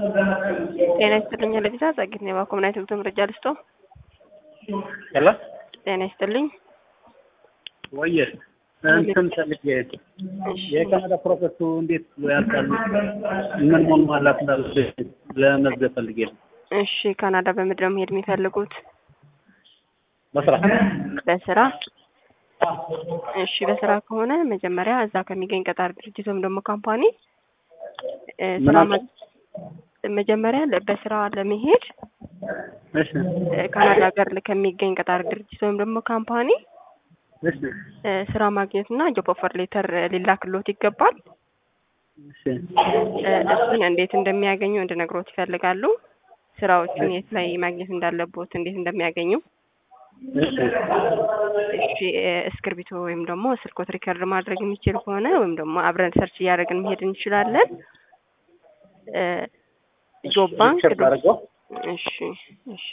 ጤና ይስጥልኝ ለቪዛ ጸግት ነው ባኮምናይት ብቶ መረጃ ልስጦ ሄሎ ጤና ይስጥልኝ ወየ እንትን ፈልጌ የካናዳ ፕሮሰሱ እንዴት ያልቃሉ? ምን ምን ማላት እንዳለብኝ ለመዝገብ ፈልጌ ነው። እሺ ካናዳ በምንድን ነው መሄድ የሚፈልጉት? በስራ በስራ እሺ በስራ ከሆነ መጀመሪያ እዛ ከሚገኝ ቀጣሪ ድርጅት ወይም ደግሞ ካምፓኒ እ ስራ ምን ማ- መጀመሪያ ለ- በስራ ለመሄድ እሺ እ ካናዳ ሀገር ከሚገኝ ቀጣሪ ድርጅት ወይም ደግሞ ካምፓኒ እሺ እ ስራ ማግኘት እና ጆብ ኦፈር ሌተር ሊላክሎት ይገባል። እሺ እ እሱን እንዴት እንደሚያገኙ እንድነግሮት ይፈልጋሉ። ስራዎቹን የት ላይ ማግኘት እንዳለቦት እንዴት እንደሚያገኙ እሺ እሺ እ እስክርቢቶ ወይም ደግሞ ስልኮት ሪከርድ ማድረግ የሚችል ከሆነ ወይም ደግሞ አብረን ሰርች እያደረግን መሄድ እንችላለን። እ ጆብ ባንክ ሪከርድ አድርገው እሺ እሺ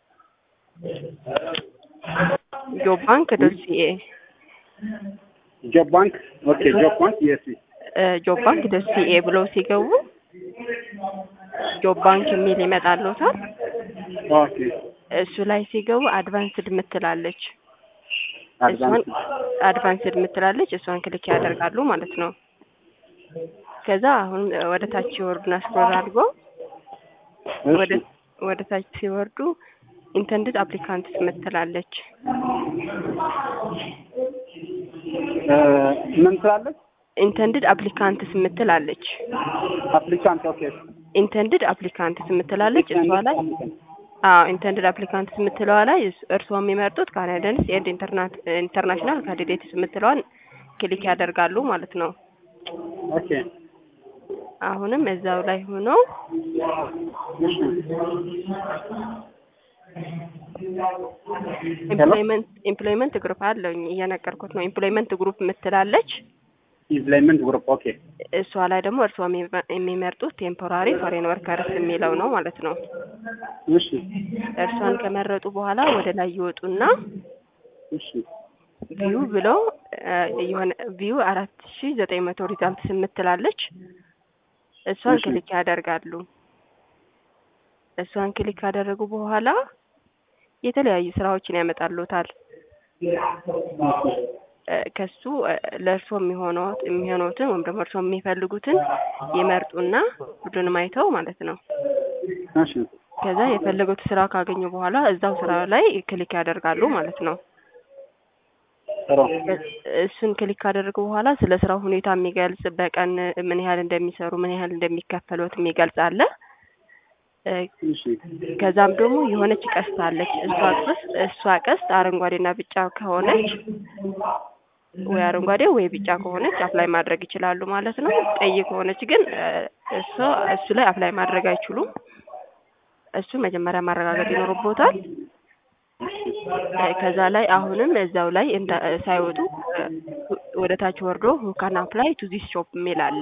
ጆብ ባንክ ዶት ሲኤ ጆብ ባንክ ኦኬ ጆብ ባንክ የስ ጆብ ባንክ ዶት ሲኤ ብለው ሲገቡ ጆብ ባንክ የሚል ይመጣልዎታል። ኦኬ እሱ ላይ ሲገቡ አድቫንስድ ምትላለች እሷን አድቫንስ አድቫንስድ ምትላለች እሷን ክሊክ ያደርጋሉ ማለት ነው። ከዛ አሁን ወደ ታች ሲወርዱና ስክሮል አድርገው ወደ እሺ ወደ ታች ሲወርዱ ኢንተንድድ አፕሊካንትስ ምትላለች እ ምን ትላለች? ኢንተንድድ አፕሊካንትስ ምትላለች አፕሊካንት ኦኬ ኢንተንድድ አፕሊካንትስ ምትላለች እሷ ላይ አዎ ኢንተንድድ አፕሊካንትስ የምትለዋ ላይ እስ- እርስዎ የሚመርጡት ካናዳንስ ኤንድ ኢንተርናሽናል ካንዲዴትስ የምትለዋን ክሊክ ያደርጋሉ ማለት ነው። ኦኬ አሁንም እዛው ላይ ሆነው እሺ ኤምፕሎይመንት ኤምፕሎይመንት ግሩፕ አለኝ እየነገርኩት ነው። ኤምፕሎይመንት ግሩፕ የምትላለች ኢምፕሎይመንት ግሩፕ ኦኬ እሷ ላይ ደግሞ እርስዎ የሚመ- የሚመርጡት ቴምፖራሪ ፎሬን ወርከርስ የሚለው ነው ማለት ነው። እሺ እርሷን ከመረጡ በኋላ ወደ ላይ ይወጡና እሺ ቪው ብለው እ የሆነ ቪው አራት ሺ ዘጠኝ መቶ ሪዛልትስ የምትላለች እሷን እሺ። ክሊክ ያደርጋሉ። እሷን ክሊክ ካደረጉ በኋላ የተለያዩ ስራዎችን ያመጣሉታል። እ ከሱ እ ለእርስዎ የሚሆነው የሚሆኑትን ወይም ደግሞ እርስዎ የሚፈልጉትን ይመርጡና ሁሉንም አይተው ማለት ነው። እሺ ከዛ የፈለጉት ስራ ካገኙ በኋላ እዛው ስራ ላይ ክሊክ ያደርጋሉ ማለት ነው። ጥሩ እሱን ክሊክ ካደረጉ በኋላ ስለ ስራው ሁኔታ የሚገልጽ በቀን ምን ያህል እንደሚሰሩ ምን ያህል እንደሚከፈሉት የሚገልጽ አለ። እ እሺ ከዛም ደግሞ የሆነች ቀስት አለች። እሷ ቀስት እሷ ቀስት አረንጓዴና ቢጫ ከሆነች ወይ አረንጓዴ ወይ ቢጫ ከሆነች አፕላይ ማድረግ ይችላሉ ማለት ነው። ቀይ ከሆነች ግን እ እሷ እሱ ላይ አፕላይ ማድረግ አይችሉም። እሱን መጀመሪያ ማረጋገጥ ይኖርቦታል። እ ከዛ ላይ አሁንም እዛው ላይ እንዳ ሳይወጡ እ ወደ ታች ወርዶ ሁ ካን አፕላይ ቱ ዚስ ሾፕ የሚል አለ።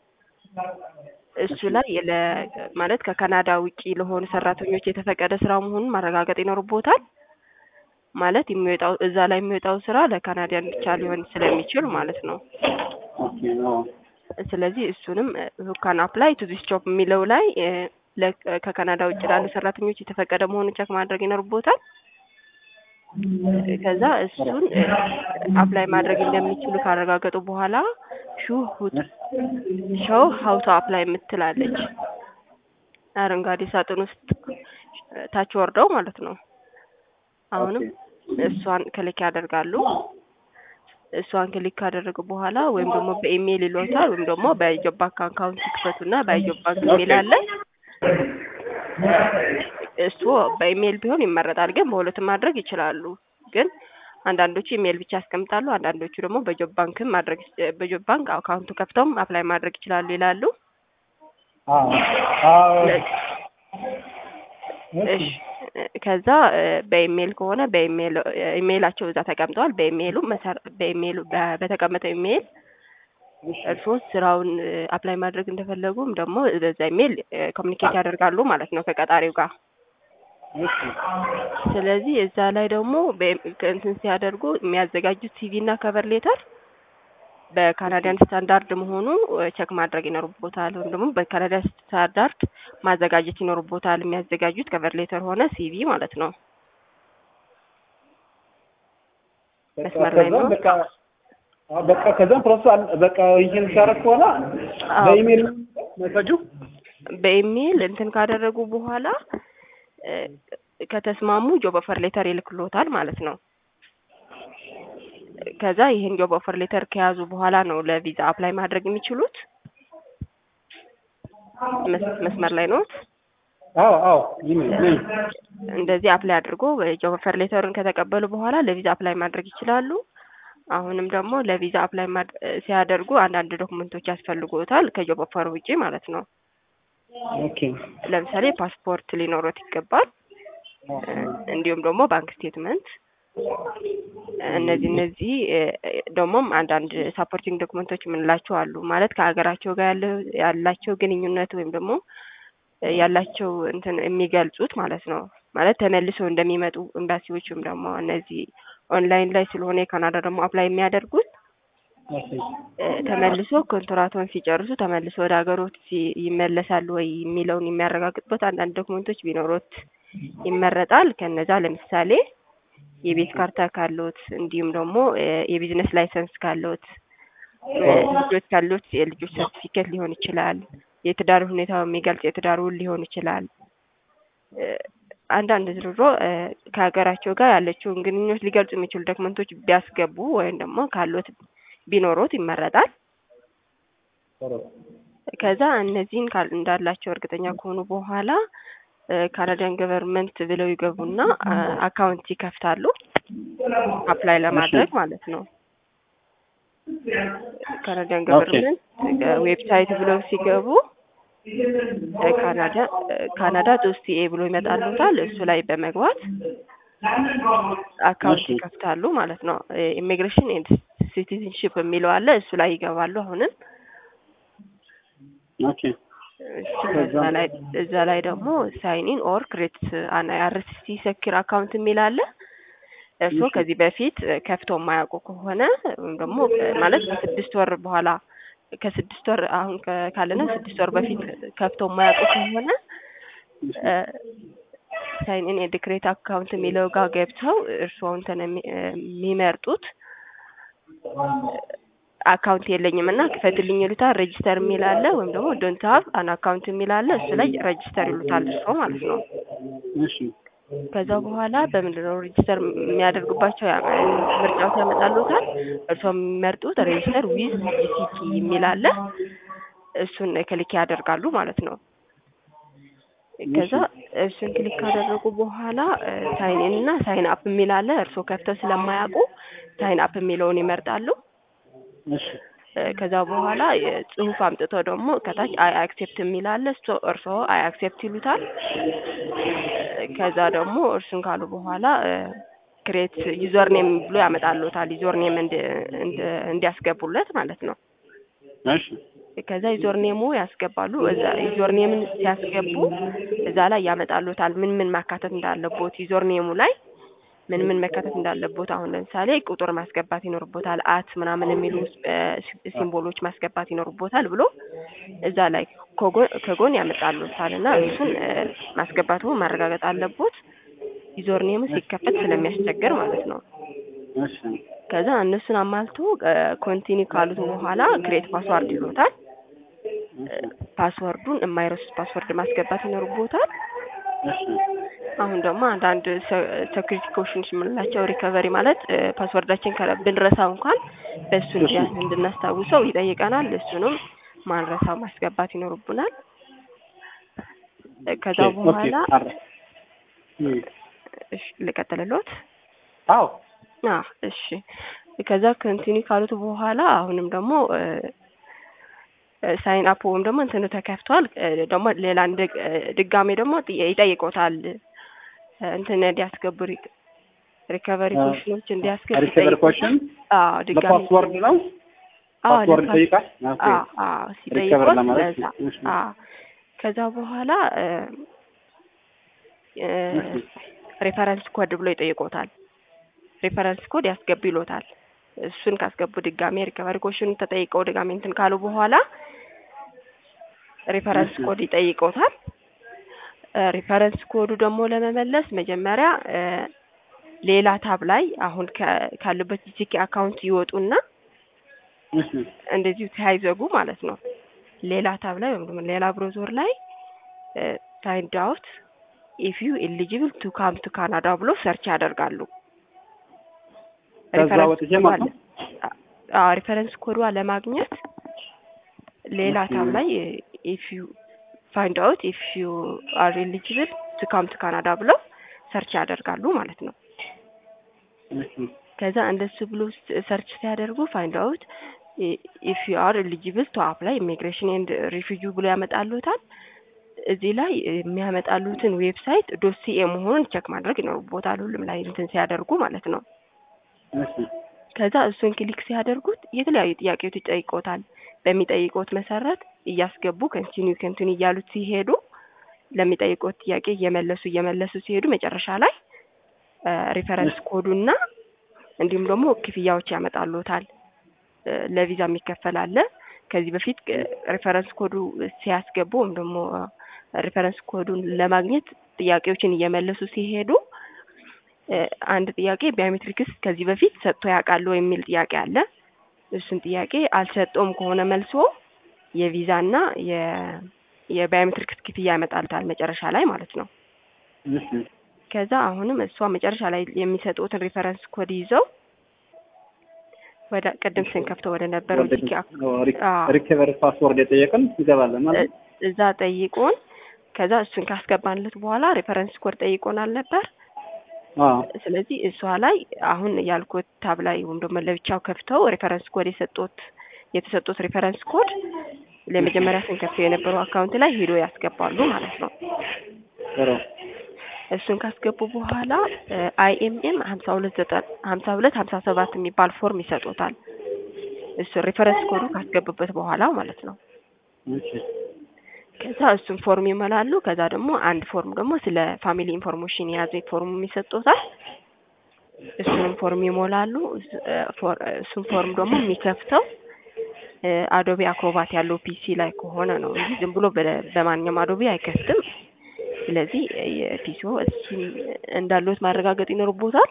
እሱ ላይ ለ ማለት ከካናዳ ውጪ ለሆኑ ሰራተኞች የተፈቀደ ስራ መሆኑን ማረጋገጥ ይኖርቦታል። ማለት የሚወጣው እዛ ላይ የሚወጣው ስራ ለካናዲያን ብቻ ሊሆን ስለሚችል ማለት ነው። ኦኬ ኦ ስለዚህ እሱንም ሁ ካን አፕላይ ቱ ዚስ ጆብ የሚለው ላይ እ ለ ከካናዳ ውጭ ላሉ ሰራተኞች የተፈቀደ መሆኑን ቸክ ማድረግ ይኖርቦታል። ከዛ እሱን አፕላይ ማድረግ እንደሚችሉ ካረጋገጡ በኋላ ሹ ሾው ሀው ቱ አፕላይ የምትላለች አረንጓዴ ሳጥን ውስጥ ታች ወርደው ማለት ነው። አሁንም እሷን ክሊክ ያደርጋሉ። እሷን ክሊክ ካደረጉ በኋላ ወይም ደግሞ በኢሜይል ይሏታል ወይም ደግሞ በጆብ ባንክ አካውንት ይክፈቱና በጆብ ባንክ ኢሜይል አለ። እሱ በኢሜይል ቢሆን ይመረጣል፣ ግን በሁለቱም ማድረግ ይችላሉ። ግን አንዳንዶቹ ኢሜይል ብቻ ያስቀምጣሉ፣ አንዳንዶቹ ደግሞ በጆብ ባንክም ማድረግ በጆብ ባንክ አካውንቱ ከፍተውም አፕላይ ማድረግ ይችላሉ ይላሉ። አዎ አዎ እሺ ከዛ እ በኢሜይል ከሆነ በኢሜይል ኢሜይላቸው እዛ ተቀምጠዋል። በኢሜይሉ መሰረ በኢሜይሉ በ- በተቀመጠው ኢሜይል እርስዎ ስራውን አፕላይ ማድረግ እንደፈለጉም ደግሞ በዛ ኢሜይል ኮሚኒኬት ያደርጋሉ ማለት ነው ከቀጣሪው ጋር። እሺ ስለዚህ እዛ ላይ ደግሞ በ- እንትን ሲያደርጉ የሚያዘጋጁት ሲቪ እና ከቨር ሌተር በካናዲያን ስታንዳርድ መሆኑ ቸክ ማድረግ ይኖርቦታል። ወይም ደግሞ በካናዳ ስታንዳርድ ማዘጋጀት ይኖርቦታል። የሚያዘጋጁት ከቨር ሌተር ሆነ ሲቪ ማለት ነው። መስመር ላይ ነው። ከዛም በቃ አዎ፣ በቃ ከዛም ፕሮሰስ አለ- በቃ ይሄን ሲያደርግ በኋላ አዎ። በኢሜል መሰጁ በኢሜይል እንትን ካደረጉ በኋላ እ፣ ከተስማሙ ጆብ ኦፈር ሌተር ይልክሎታል ማለት ነው። ከዛ ይህን ጆብ ኦፈር ሌተር ከያዙ በኋላ ነው ለቪዛ አፕላይ ማድረግ የሚችሉት። መስ- መስመር ላይ ነው። አዎ አዎ ኢሜል ነኝ። እንደዚህ አፕላይ አድርጎ ጆብ ኦፈር ሌተሩን ከተቀበሉ በኋላ ለቪዛ አፕላይ ማድረግ ይችላሉ። አሁንም ደግሞ ለቪዛ አፕላይ ማድ- ሲያደርጉ አንዳንድ ዶክመንቶች ያስፈልጉታል ከጆብ ኦፈር ውጪ ማለት ነው። ኦኬ ለምሳሌ ፓስፖርት ሊኖሮት ይገባል። እ፣ እንዲሁም ደግሞ ባንክ ስቴትመንት እነዚህ እነዚህ እ፣ ደግሞም አንዳንድ ሳፖርቲንግ ዶክመንቶች የምንላቸው አሉ። ማለት ከሀገራቸው ጋር ያለው ያላቸው ግንኙነት ወይም ደግሞ እ፣ ያላቸው እንትን የሚገልጹት ማለት ነው። ማለት ተመልሰው እንደሚመጡ ኤምባሲዎችም ደግሞ እነዚህ ኦንላይን ላይ ስለሆነ የካናዳ ደግሞ አፕላይ የሚያደርጉት ኦኬ እ፣ ተመልሶ ኮንትራቶን ሲጨርሱ ተመልሶ ወደ ሀገሮት ሲ- ይመለሳሉ ወይ የሚለውን የሚያረጋግጡበት አንዳንድ ዶክመንቶች ቢኖሩት ይመረጣል። ከነዛ ለምሳሌ የቤት ካርታ ካሎት እንዲሁም ደግሞ እ፣ የቢዝነስ ላይሰንስ ካሎት እ፣ ልጆች ካሎት የልጆች ሰርቲፊኬት ሊሆን ይችላል። የትዳር ሁኔታው የሚገልጽ የትዳር ውል ሊሆን ይችላል። እ፣ አንዳንድ ዝርሮ እ፣ ከሀገራቸው ጋር ያለችውን ግንኙነት ሊገልጹ የሚችሉ ዶክመንቶች ቢያስገቡ ወይም ደግሞ ካሎት ቢኖሮት ይመረጣል። ጥሩ ከዛ እነዚህን ካል እንዳላቸው እርግጠኛ ከሆኑ በኋላ ካናዲያን ገቨርንመንት ብለው ይገቡና አ፣ አካውንት ይከፍታሉ አፕላይ ለማድረግ ማለት ነው። ካናዲያን ገቨርንመንት ዌብሳይት ብለው ሲገቡ እ፣ ካናዳ ካናዳ ዶስቲኤ ብሎ ይመጣሉታል። እሱ ላይ በመግባት አካውንት እሺ። ይከፍታሉ ማለት ነው። ኢሚግሬሽን ኤንድ ሲቲዝንሽፕ የሚለው አለ። እሱ ላይ ይገባሉ አሁንም ኦኬ እሱ እዛ ላይ እዛ ላይ ደግሞ ሳይኒን ኦር ክሬት አን አይአርሲሲ ሰኪር አካውንት የሚል አለ። እርስዎ እሺ። ከዚህ በፊት ከፍተው የማያውቁ ከሆነ ወይም ደግሞ ማለት ከስድስት ወር በኋላ ከስድስት ወር አሁን ከ- ካለነው ስድስት ወር በፊት ከፍተው የማያውቁ ከሆነ ሳይኒን ኤንድ ክሬት አካውንት የሚለው ጋር ገብተው እርስዎ እንትን የሚ- የሚመርጡት አካውንት የለኝም እና ክፈትልኝ ይሉታል። ሬጂስተር የሚል አለ ወይም ደግሞ ዶንት ሀቭ አን አካውንት የሚል አለ። እሱ ላይ ሬጂስተር ይሉታል እርስዎ ማለት ነው። እሺ ከዛ በኋላ በምንድን ነው ሬጂስተር የሚያደርጉባቸው ያ- ምርጫዎች ያመጣሉታል። እርስዎ የሚመርጡት ሬጂስተር ዊዝ ጂሲቲ የሚል አለ። እሱን ክሊክ ያደርጋሉ ማለት ነው። ከዛ እሱን ክሊክ ካደረጉ በኋላ ሳይን ኢን እና ሳይን አፕ የሚል አለ። እርስዎ ከፍተው ስለማያውቁ ሳይን አፕ የሚለውን ይመርጣሉ። እሺ እ፣ ከዛ በኋላ ጽሁፍ አምጥተው ደግሞ ከታች አይ አክሴፕት የሚል አለ። እሱ እርስዎ አይ አክሴፕት ይሉታል። እ፣ ከዛ ደግሞ እርሱን ካሉ በኋላ ክሬት ዩዘር ኔም ብሎ ያመጣሉታል። ዩዘር ኔም እንዲያስገቡለት ማለት ነው። እሺ ከዛ ዩዘር ኔሙ ያስገባሉ። እዛ ዩዘር ኔምን ሲያስገቡ እዛ ላይ ያመጣሉታል ምን ምን ማካተት እንዳለቦት ዩዘር ኔሙ ላይ ምን ምን መካተት እንዳለቦት። አሁን ለምሳሌ ቁጥር ማስገባት ይኖርቦታል፣ አት ምናምን የሚሉ እ፣ ሲምቦሎች ማስገባት ይኖርቦታል ብሎ እዛ ላይ ከጎን ከጎን ያመጣሉታል እና እሱን እ፣ ማስገባቱ ማረጋገጥ አለቦት። ዩዘር ኔሙ ሲከፈት ስለሚያስቸግር ማለት ነው። እሺ ከዛ እነሱን አማልቶ ኮንቲኒ ካሉት በኋላ ክሬት ፓስዋርድ ይሉታል። ፓስወርዱን የማይረሱት ፓስወርድ ማስገባት ይኖርቦታል። እሺ አሁን ደግሞ አንዳንድ ሴኩሪቲ ኮሽንስ የምንላቸው ሪከቨሪ ማለት እ፣ ፓስወርዳችን ከረ- ብንረሳው እንኳን በእሱ እንዲያ- እንድናስታውሰው ይጠይቀናል። እሱንም ማንረሳው ማስገባት ይኖርብናል። እ፣ ከዛ ኦኬ በኋላ አረ እም፣ እሺ ልቀጥልሎት። አዎ አዎ እሺ። ከዛ ኮንቲኒ ካሉት በኋላ አሁንም ደግሞ ሳይን አፕ ወይም ደግሞ እንትኑ ተከፍቷል። እ፣ ደግሞ ሌላ እንድ- እ፣ ድጋሜ ደግሞ ጥያ- ይጠይቆታል እ፣ እንትን እንዲያስገቡ ሪ- ሪከቨሪ አ፣ ኮሽኖች እንዲያስገቡ ሪከቨሪ ይጠይቆታል። ኮሽን አዎ ድጋሜ ለፓስወርድ ነው አዎ ፓስወርድ ለፓስ- ይጠይቃል ኦኬ አዎ አዎ ሪከቨር ሲጠይቆት ለማለት ለዛ እሺ አዎ ከዛ በኋላ እ፣ እ፣ እሺ ሬፈረንስ ኮድ ብሎ ይጠይቆታል። ሬፈረንስ ኮድ ያስገቡ ይሎታል። እሱን ካስገቡ ድጋሜ ሪከቨሪ ኮሽን ተጠይቀው ድጋሜ እንትን ካሉ በኋላ ሪፈረንስ እሺ። ኮድ ይጠይቀውታል። ሪፈረንስ ኮዱ ደግሞ ለመመለስ መጀመሪያ እ ሌላ ታብ ላይ አሁን ከ- ካሉበት ጂኬ አካውንት ይወጡና እሺ እንደዚሁ ሳይዘጉ ማለት ነው ሌላ ታብ ላይ ወይም ደግሞ ሌላ ብሮዘር ላይ ፋይንድ አውት ኢፍ ዩ ኤሊጂብል ቱ ካም ቱ ካናዳ ብሎ ሰርች ያደርጋሉ። ከዛ ሪፈረንስ ወጥቼ ኮዷ ማለት ነው? ለ- አዎ ሪፈረንስ ኮዷ ለማግኘት ሌላ ኦኬ። ታብ ላይ ኢፍ ዩ ፋይንድ አውት ኢፍ ዩ አር ኤሊጂብል ቱ ካም ቱ ካናዳ ብለው ሰርች ያደርጋሉ ማለት ነው። እሺ ከዛ እንደሱ ብሎ ሰርች ሲያደርጉ ፋይንድ አውት ኢፍ ዩ አር ኤሊጂብል ቱ አፕላይ ኢሚግሬሽን ኤንድ ሪፊጂ ብሎ ያመጣሉታል። እዚህ ላይ የሚያመጣሉትን ዌብሳይት ዶሲኤ መሆኑን ቸክ ማድረግ ይኖርቦታል ሁሉም ላይ እንትን ሲያደርጉ ማለት ነው። እሺ ከዛ እሱን ክሊክ ሲያደርጉት የተለያዩ ጥያቄዎች ይጠይቆታል። በሚጠይቁት መሰረት እያስገቡ ከንቲኒ ከንቲኒ እያሉት ሲሄዱ ለሚጠይቁት ጥያቄ እየመለሱ እየመለሱ ሲሄዱ መጨረሻ ላይ ሪፈረንስ ኮዱና እንዲሁም ደግሞ ክፍያዎች ያመጣሉታል። እ ለቪዛ የሚከፈል አለ። ከዚህ በፊት ሪፈረንስ ኮዱ ሲያስገቡ ወይም ደግሞ ሪፈረንስ ኮዱን ለማግኘት ጥያቄዎችን እየመለሱ ሲሄዱ እ አንድ ጥያቄ ባዮሜትሪክስ ከዚህ በፊት ሰጥቶ ያውቃሉ የሚል ጥያቄ አለ። እሱን ጥያቄ አልሰጠውም ከሆነ መልሶ የቪዛና የ የባዮሜትሪክስ ክፍያ ያመጣልታል መጨረሻ ላይ ማለት ነው። እሺ ከዛ አሁንም እሷ መጨረሻ ላይ የሚሰጡትን ሪፈረንስ ኮድ ይዘው ወደ ቅድም ስንከፍተው ወደ ነበረው ጂኬ አክ- አዎ። ሪከቨሪ ፓስወርድ የጠየቅን እንገባለን ማለት ነው? እዛ ጠይቆን ከዛ እሱን ካስገባንለት በኋላ ሪፈረንስ ኮድ ጠይቆናል ነበር። አዎ ስለዚህ እሷ ላይ አሁን ያልኩት ታብ ላይ ወይም ደግሞ ለብቻው ከፍተው ሪፈረንስ ኮድ የሰጡት የተሰጡት ሪፈረንስ ኮድ ለመጀመሪያ ስንከፍተው የነበረው አካውንት ላይ ሄዶ ያስገባሉ ማለት ነው። ጥሩ እሱን ካስገቡ በኋላ አይኤምኤም ሀምሳ ሁለት ዘጠን ሀምሳ ሁለት ሀምሳ ሰባት የሚባል ፎርም ይሰጡታል። እሱ ሪፈረንስ ኮዱ ካስገቡበት በኋላ ማለት ነው። እሺ ከዛ እሱን ፎርም ይሞላሉ። ከዛ ደግሞ አንድ ፎርም ደግሞ ስለ ፋሚሊ ኢንፎርሜሽን የያዘ ፎርም ይሰጡታል። እሱንም ፎርም ይሞላሉ። እስ- እ ፎር- እሱን ፎርም ደግሞ የሚከፍተው እ አዶቢ አክሮባት ያለው ፒሲ ላይ ከሆነ ነው እንጂ ዝም ብሎ በ- በማንኛውም አዶቢ አይከፍትም። ስለዚህ የፒሲኦ እሱን እንዳሉት ማረጋገጥ ይኖርቦታል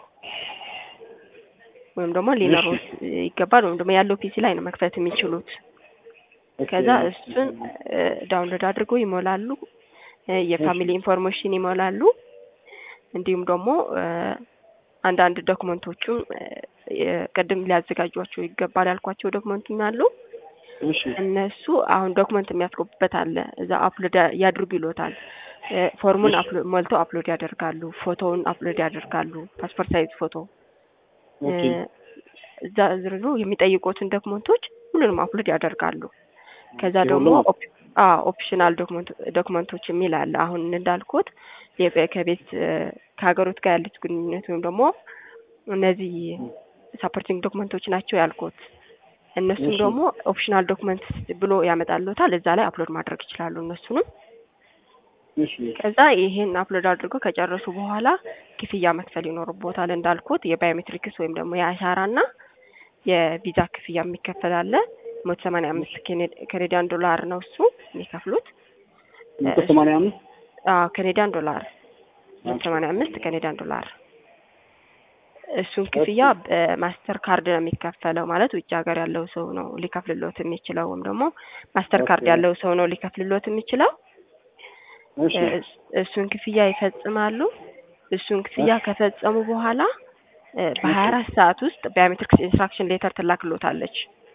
ወይም ደግሞ ሊኖሩት ይገባል። ወይም ደግሞ ያለው ፒሲ ላይ ነው መክፈት የሚችሉት። ከዛ እሱን እ ዳውንሎድ አድርገው ይሞላሉ። እ የፋሚሊ ኢንፎርሜሽን ይሞላሉ። እንዲሁም ደግሞ እ አንዳንድ ዶክመንቶቹም እ የቅድም ሊያዘጋጇቸው ይገባል ያልኳቸው ዶክመንቱም አሉ። እሺ እነሱ አሁን ዶክመንት የሚያስገቡበት አለ። እዛ አፕሎድ ያድርጉ ይሎታል። እ ፎርሙን አፕሎ- ሞልተው አፕሎድ ያደርጋሉ። ፎቶውን አፕሎድ ያደርጋሉ። ፓስፖርት ሳይዝ ፎቶ እ ኦኬ እዛ ዝርዝሩ የሚጠይቁትን ዶክመንቶች ሁሉንም አፕሎድ ያደርጋሉ። ከዛ ደግሞ የሁሉም? ኦፕ- አዎ ኦፕሽናል ዶክመንት ዶክመንቶች የሚል አለ። አሁን እንዳልኩት የ- ከቤት እ ከሀገሮት ጋር ያሉት ግንኙነት ወይም ደግሞ እነዚህ ሳፖርቲንግ ዶክመንቶች ናቸው ያልኩት። እነሱም እሺ። ደግሞ ኦፕሽናል ዶክመንት ብሎ ያመጣሉታል። እዛ ላይ አፕሎድ ማድረግ ይችላሉ እነሱንም። እሺ ከዛ ይሄን አፕሎድ አድርገው ከጨረሱ በኋላ ክፍያ መክፈል ይኖርቦታል። እንዳልኩት የባዮሜትሪክስ ወይም ደግሞ የአሻራና የቪዛ ክፍያ የሚከፈል አለ። መቶ ሰማንያ አምስት ካናዲያን ዶላር ነው እሱ የሚከፍሉት። መቶ ሰማንያ አምስት አዎ ካናዲያን ዶላር መቶ ሰማንያ አምስት ካናዲያን ዶላር። እሱን ክፍያ በማስተር ካርድ ነው የሚከፈለው። ማለት ውጭ ሀገር ያለው ሰው ነው ሊከፍልሎት የሚችለው ወይም ደግሞ ማስተር ካርድ ኦኬ። ያለው ሰው ነው ሊከፍልሎት የሚችለው። እሺ እስ- እሱን ክፍያ ይፈጽማሉ። እሱን ክፍያ ከፈጸሙ በኋላ እ በሀያ አራት ሰዓት ውስጥ ባዮሜትሪክስ ኢንስትራክሽን ሌተር ትላክሎታለች።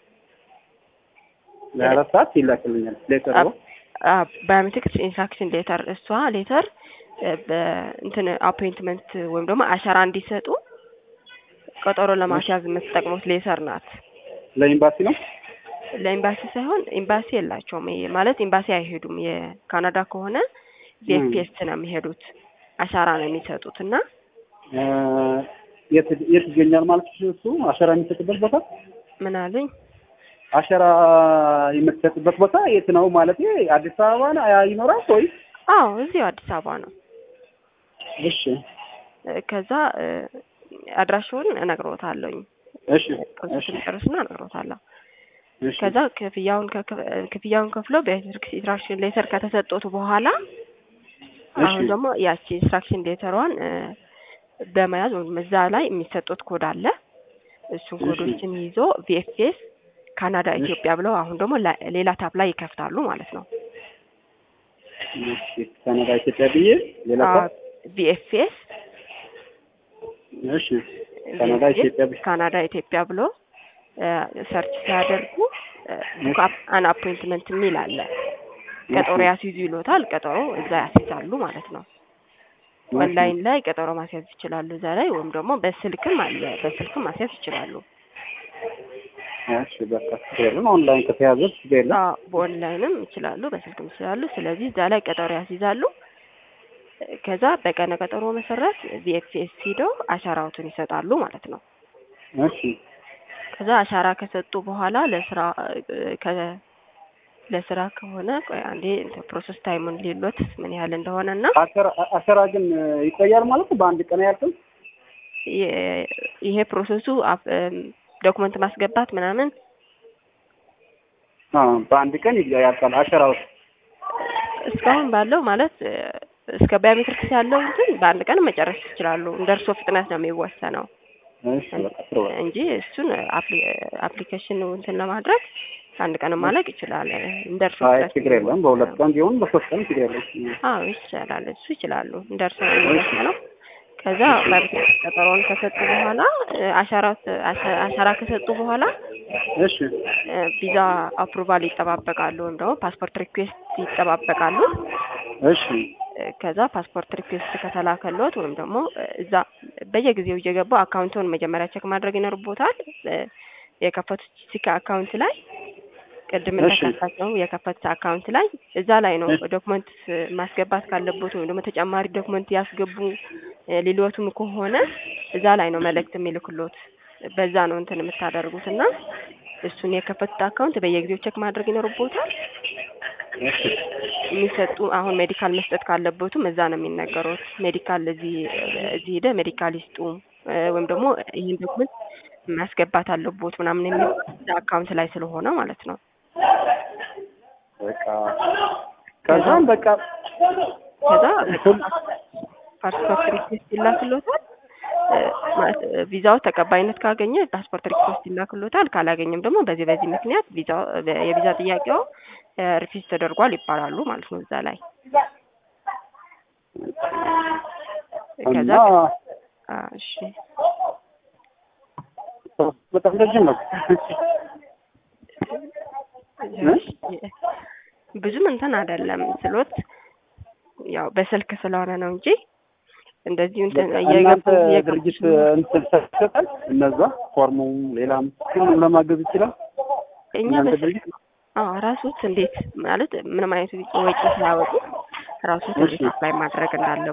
ለአራት ሰዓት ይላክልኛል ሌተር አ- አ- ባዮሜትሪክስ ኢንስትራክሽን ሌተር እሷ ሌተር እ በእንትን አፖይንትመንት ወይም ደግሞ አሻራ እንዲሰጡ ቀጠሮ ለማስያዝ የምትጠቅሙት ሌተር ናት። ለኤምባሲ ነው ለኤምባሲ ሳይሆን ኤምባሲ የላቸውም። ይሄ ማለት ኤምባሲ አይሄዱም። የካናዳ ከሆነ ቪኤፍፒኤስ ነው የሚሄዱት። አሻራ ነው የሚሰጡት እና እ የት የት ይገኛል ማለት ነው እሱ አሸራ የሚሰጥበት ቦታ ምን አሉኝ አሸራ የምትሰጥበት ቦታ የት ነው ማለት አዲስ አበባ ነው ይኖራል ወይ አዎ እዚሁ አዲስ አበባ ነው። እሺ እ ከዛ እ አድራሻውን እነግሮታለሁኝ እሺ ፕሮሰሱን ጨርስና እነግሮታለሁ። እሺ ከዛ ክፍያውን ከከ- ክፍያውን ከፍሎ በኢንስትራክሽን ሌተር ከተሰጡት በኋላ አሁን እሺ ደግሞ ያቺ ኢንስትራክሽን ሌተሯን እ፣ በመያዝ ወይም እዛ ላይ የሚሰጡት ኮድ አለ። እሱን እሺ። ኮዶችን ይዞ ቪኤፍኤስ ካናዳ እሺ። ኢትዮጵያ ብለው አሁን ደግሞ ላ- ሌላ ታብ ላይ ይከፍታሉ ማለት ነው። እሺ ካናዳ ኢትዮጵያ ብዬ ሌላ ሰው ቪኤፍኤስ እሺ ካናዳ ኢትዮጵያ ብዬ ካናዳ ኢትዮጵያ ብሎ ሰርች ሲያደርጉ ቡክ አን አፖይንትመንት የሚል አለ። ቀጠሮ ያስይዙ ይሎታል። ቀጠሮ እዛ ያስይዛሉ ማለት ነው። ኦንላይን ላይ ቀጠሮ ማስያዝ ይችላሉ እዛ ላይ ወይም ደግሞ በስልክም አለ በስልክም ማስያዝ ይችላሉ። እሺ በቃ ችግር የለም ኦንላይን ከተያዘ ችግር የለም አዎ በኦንላይንም ይችላሉ በስልክም ይችላሉ። ስለዚህ እዛ ላይ ቀጠሮ ያስይዛሉ። ከዛ በቀነ ቀጠሮ መሰረት ቪኤፍኤስ ሂደው አሻራዎትን ይሰጣሉ ማለት ነው። እሺ ከዛ አሻራ ከሰጡ በኋላ ለስራ እ፣ ከ- ለስራ ከሆነ ቆይ አንዴ እንትን ፕሮሰስ ታይሙን ሌሎት ምን ያህል እንደሆነ እና አሸራ አሸራ ግን ይቆያል ማለት ነው በአንድ ቀን ያልኩት የ- ይሄ ፕሮሰሱ አፍ- እም፣ ዶክመንት ማስገባት ምናምን አዎ በአንድ ቀን ያልቃል አሸራው እስካሁን ባለው ማለት እ፣ እስከ ባዮሜትሪክስ ያለው እንትን በአንድ ቀን መጨረስ ይችላሉ። እንደ እርሶ ፍጥነት ነው የሚወሰነው እሺ በቃ ጥሩ በቃ እንጂ እሱን አፕሊኬሽን እንትን ለማድረግ አንድ ቀን ማለቅ ይችላል። እንደ እርሶ አይ ፍጥነት ችግር የለም በሁለት ቀን ቢሆን በሶስት ቀን ችግር የለም አዎ ይቻላል። እሱ ይችላሉ። እንደ እርሶ ነው የሚወሰነው። ከዛ ባዮሜትሪክስ ቀጠሮውን ከሰጡ በኋላ እ፣ አሻራ አሻ- አሻራ ከሰጡ በኋላ እሺ እ፣ ቪዛ አፕሩቫል ይጠባበቃሉ ወይም ደግሞ ፓስፖርት ሪኩዌስት ይጠባበቃሉ። እሺ እ፣ ከዛ ፓስፖርት ሪኩዌስት ከተላከሎት ወይም ደግሞ እ፣ እዛ በየጊዜው እየገቡ አካውንቱን መጀመሪያ ቼክ ማድረግ ይኖርቦታል። እ፣ የከፈቱት ሲካ አካውንት ላይ ቅድም እሺ። እንደከፈተው የከፈቱት አካውንት ላይ እዛ ላይ ነው እሺ። ዶክመንት ማስገባት ካለቦት ወይም ደግሞ ተጨማሪ ዶክመንት ያስገቡ እ፣ ሊሎቱም ከሆነ እዛ ላይ ነው መልእክት የሚልክሎት። በዛ ነው እንትን የምታደርጉት እና እሱን የከፈቱት አካውንት በየጊዜው ቼክ ማድረግ ይኖርቦታል። እሺ የሚሰጡ አሁን ሜዲካል መስጠት ካለበቱም እዛ ነው የሚነገሩት። ሜዲካል እዚህ እዚህ ሄደ ሜዲካል ይስጡ እ፣ ወይም ደግሞ ይህን ዶክመንት ማስገባት አለቦት ምናምን የሚል አካውንት ላይ ስለሆነ ማለት ነው። በቃ ከዛም በቃ ከዛ ፓስፖርት ሪኩዌስት ይላክሎታል። እ፣ ማለት እ፣ ቪዛው ተቀባይነት ካገኘ ፓስፖርት ሪኩዌስት ይላክሎታል። ካላገኘም ደግሞ በዚህ በዚህ ምክንያት ቪዛው የቪዛ ጥያቄው ሪፊዝ ተደርጓል ይባላሉ ማለት ነው እዛ ላይ ከዛ እና አ፣ እሺ በጣም ረጅም ነው ብዙም እንትን አይደለም ስሎት ያው በስልክ ስለሆነ ነው እንጂ እንደዚሁ እንትን እየገቡ እናንተ እየገቡ ድርጅት እንትን ይሰጣል እነዛ ፎርሙ ሌላም ሁሉም ለማገዝ ይችላል እኛ እናንተ በስልክ ድርጅት ነው። አዎ ራሶት እንዴት ማለት ምንም አይነት ወጪ ሳያወጡ ራሶት እንዴት እሺ። አፕላይ ማድረግ እንዳለ